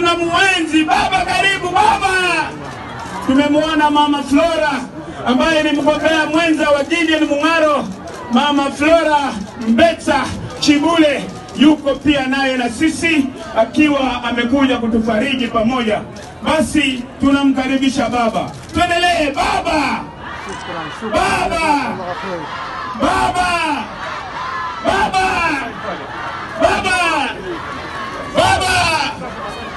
tunamuenzi baba. Karibu baba. Tumemwona mama Flora ambaye ni mgombea mwenza wa Gideon Mung'aro. Mama Flora Mbetsa Chibule yuko pia naye na sisi akiwa amekuja kutufariji pamoja. Basi tunamkaribisha baba, tuendelee baba, baba, baba, baba, baba, baba,